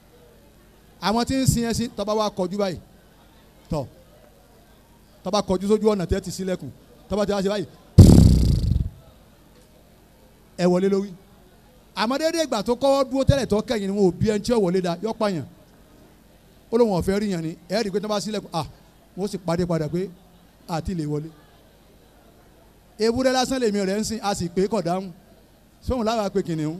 àwọn tí ń sin ẹṣin tó bá wá kọjú báyìí tọ̀ tó bá kọjú sójú ọ̀nà tẹ́ ti sílẹ̀kùn tó bá ti wá ṣe báyìí ẹ wọlé lórí àmọ́ déédéé ìgbà tó kọ́wọ́ dúró tẹ́lẹ̀ tó kẹ́yìn ni wọn ò bí ẹni tí ó wọlé da yọ pààyàn ó lóun ọ̀fẹ́ rí yàn ni ẹ rí i pé tí wọ́n bá sílẹ̀kùn à wọ́n sì pàdé padà pé àti lè wọlé ewúrẹ́ lásán lèmi rẹ̀ ń sìn a sì pé kọ̀ dáhùn sóhun láwa pé kìnìún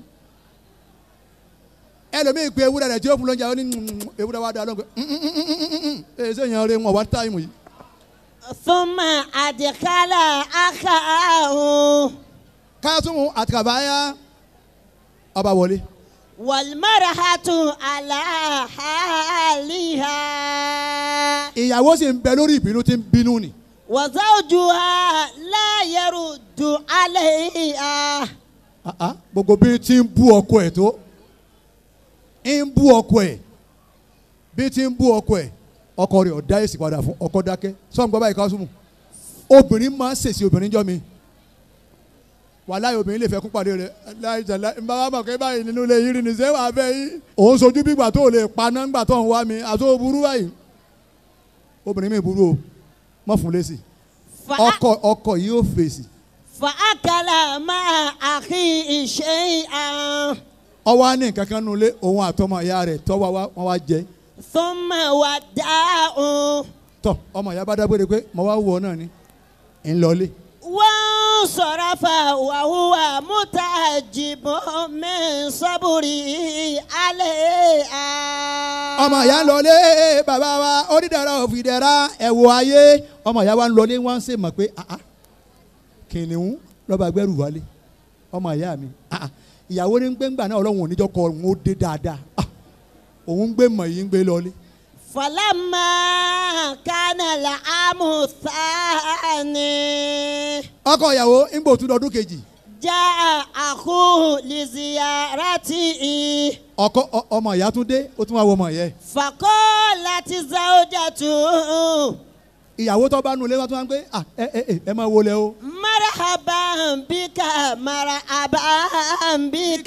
ẹlòmíì pé ewúrẹ́ rẹ̀ tí ó fún lóúnjẹ ó ní "Mm, ewúrẹ́ wa dá lóhùn pé ẹ ṣe yàn rẹ wọn wá táìmù yìí ثم أدخل أخاه káàtúmù àti kàbáyá ọba wọlé والمرأة على حالها ìyàwó sì ń bẹ lórí ìbínú tí ń bínú ni. وزوجها لا يرد عليها Ah, ah, gbogbo bí ti ń bú ọkọ ẹ̀ tó ń bú ọkọ ẹ̀ bí ti ń bú ọkọ ẹ̀ ọkọ rẹ̀ ọ̀dá èsì padà fún ọkọ dákẹ́ sọ́n gbọ́ báyìí kásùmù obìnrin máa ń ṣèṣì obìnrin jọ mi wàláyé obìnrin lè fẹ́ kún pàdé rẹ̀ láìjà láì ń bá wa mọ̀ kẹ́ báyìí nínú ilé yìí rí ni ṣé wàá fẹ́ yìí òun sojú bí gbà tó lè paná ńgbà tó ń wá mi àti ó burú báyìí obìnrin mi burú o mọ̀ fún lẹ́sì فأ- ọkọ ọkọ yìí ó fèsì فأكل مع أخيه شيئا ọwọ́ á ní nǹkan kan nulẹ̀ òun àtọmọ ìyá rẹ̀ tọ́wọ́ wa wọ́n wá jẹ ثم وداه tọ ọmọ ìyá bá dágbére pé mo wá wọ náà ni ń lọlé وانصرف وهو متعجب من صبره عليها ọmọ ìyá ń lọlé bàbá wa onídàárà òfìdẹ́ra ẹ̀wọ̀ ayé ọmọ ìyá wa ń lọlé wọ́n ń ṣe mọ̀ pé ah ah kìnìún lọ́ba gbẹ́rù wálé ọmọ ìyá mi ah ah ìyàwó ní gbẹ́ngbà náà ọlọ́run oníjọ́ kọ òun ó dé dáadáa ah òun gbé mọ̀ yìí ń gbé lọlé فلما كان العام الثاني ọkọ ìyàwó ń gbò tún lọ́dún kejì جاء أخوه لزيارته ọkọ ọ- ọmọ ìyá tún dé ó tún wá wọ ọmọ ìyá ẹ̀ فقالت زوجته ìyàwó tó bá nu ilé wọn tún wá ń pé ah ẹ ẹ ẹ ẹ máa wọlé o مرحبا بك مرحبا بك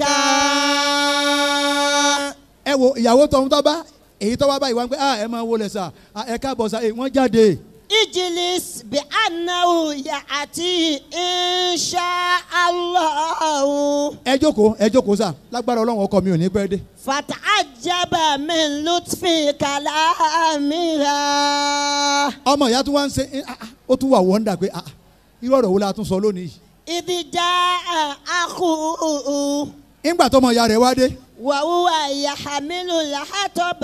ẹ wo ìyàwó tọ̀hún tó bá èyí tó wá báyìí wá ń pé ah ẹ máa wọlé sà ah, ẹ káàbọ̀ sà ẹ wọ́n jáde اجلس بأنه يأتي إن شاء الله ẹ jókòó ẹ jókòó sà lágbára ọlọ́run ọkọ mi ò ní pẹ́ dé فتعجب من لطف كلامها ọmọ ìyá tún wá ń ṣe eh, ah, ah, ó tún wà wọ́ndà pé ah, ah, irú ọ̀rọ̀ wo la tún sọ lónìí yìí إذ جاء أخوه nígbà tọmọ ìyá rẹ̀ wá dé. وهو يحمل الحطب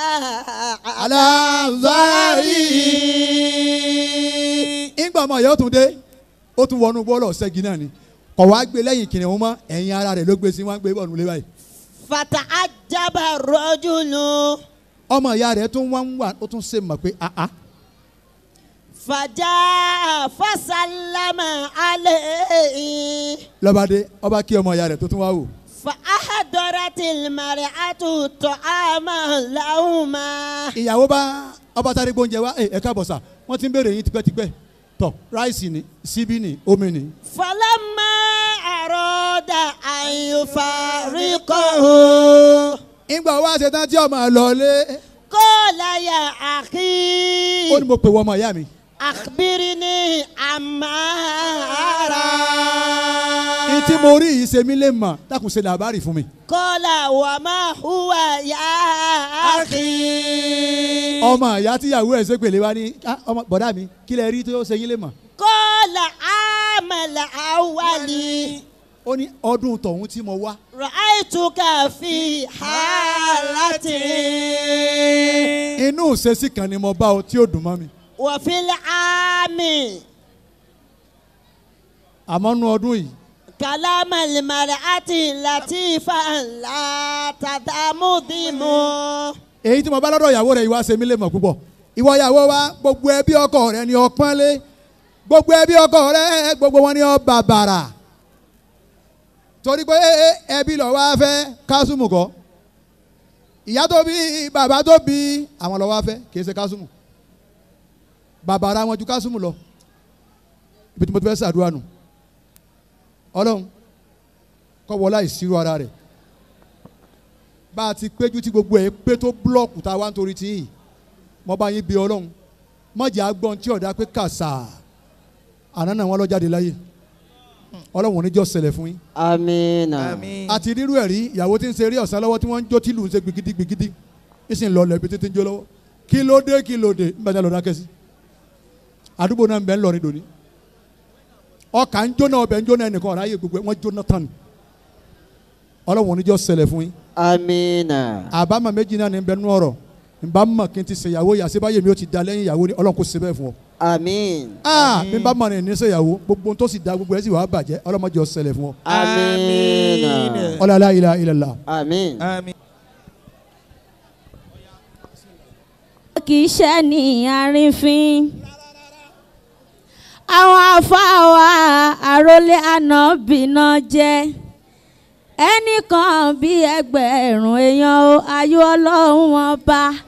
aláàzárí. nígbà ọmọ ìyá ó tún dé ó tún wọnú bọ́ọ̀lù ọ̀sẹ́gi náà ni kọ̀ wá gbé lẹ́yìn kìnìún mọ́ ẹ̀yìn ara rẹ̀ ló gbé sí wọn gbé bọ́ọ̀lù lé báyìí. فتعجب الرجل ọmọ ìyá rẹ̀ tún wá ń wà ó tún ṣe mọ̀ pé àá فجاء فسلم عليه lọ́ba dé ọba kí ọmọ ìyá rẹ̀ tó tún wá wò. فأحضرت المرأة طعاما لهما ìyàwó bá ọba sáré gbóúnjẹ wá ẹ káàbọ̀ sà wọ́n ti ń béèrè yín tipẹ́tipẹ́ tọ̀ ráìsì ni síbí ni omi ni. فلما أراد أن يفارقه ìgbà wá ṣe tán tí ọmọ lọ lé قال يا ó أخي ní mo pè wọ́n ọmọ ìyá mi. أخبرني عما أرى ní tí mo rí yìí ṣe mí lè mọ̀ dákun ṣe làbárì fún mi. قال وما هو يا أخي ọmọ ìyá tíyàwó ẹ̀ ṣe pèlè wá ní "Ah, ọmọ bọ̀dá mi kí lẹ rí tó ṣe yín lè mọ̀. قال عام الأول ó ní ọdún tọ̀hún tí mo wá رأيتك في حالة inú ìṣesí kan ni mo bá ọ tí ó dùn mọ́ mi. وفي العام àmọ́ nú ọdún yìí كلام المرأة لطيفا لا تدمدم èyí tí mo bá lọ́dọ̀ ìyàwó rẹ̀ ìwà ṣe mí lè mọ̀ púpọ̀ ìwọ ìyàwó wa gbogbo ẹbí ọkọ rẹ ni ọpọ́n lé gbogbo ẹbí ọkọ rẹ gbogbo wọn ni ọ bàbàrà torí pé ẹbí lọ wá fẹ́ kásùmù kọ́ ìyá tó bí bàbá tó bí àwọn lọ wá fẹ́ kì í ṣe kásùmù bàbàrà wọn ju kásùmù lọ ibi tí mo ti fẹ́ ṣàdúrà nù ọlọ́run kọ́ wọlá ìṣirò ara rẹ̀ bá a ti péjú tí gbogbo ẹ̀ pé tó búlọ̀kù tá a wá nítorí tí yìí mo bá yín bí ọlọ́run mọ̀jẹ̀ agbọ́n tí ọ̀dà pé kàṣà àná náà wọ́n lọ jáde láyé ọlọ́run oníjọ́ ṣẹlẹ̀ fún yín. آمين àti rírú ẹ̀ rí ìyàwó tí ń ṣe eré ọ̀sán lọ́wọ́ tí wọ́n ń jó tìlù ń ṣe gbigidi gbigidi ìsìn lọ lẹ́bi títí ń jó lọ́wọ́ kí ló dé kí ló dé nbẹ̀ ní lọ́dá kẹ́sì àdúgbò náà ń bẹ ń lọ ní dòní ọkà ń jóná ọbẹ̀ ń jóná ẹnìkan ọ̀rá yẹ gbogbo ẹ̀ wọ́n jóná tán ni ọlọ́run oníjọ́ ṣẹlẹ̀ fún yín آمين àbámọ̀ méjì náà ní bẹ nú ọ̀rọ̀ nbà mọ̀ kí n ti ṣèyàwó yà síbáyé mi ó ti da lẹ́yìn ìyàwó ni ọlọ́run kò ṣe bẹ́ẹ̀ fún ọ. آمين aa mi bá mọ̀ ní ní ṣèyàwó gbogbo ohun tó sì da gbogbo ẹ̀ sì wàá bàjẹ́ ọlọ́mọdé ó ṣẹlẹ̀ fún ọ. آمين ọlọ́lá ilà ilàlá. آمين àmín. kì í ṣe ní àrífín. àwọn afáwa àròlé ànábìnà jẹ́ ẹnìkan bí ẹgbẹ̀rún èèyàn o ayọ̀ ọlọ́run wọn bá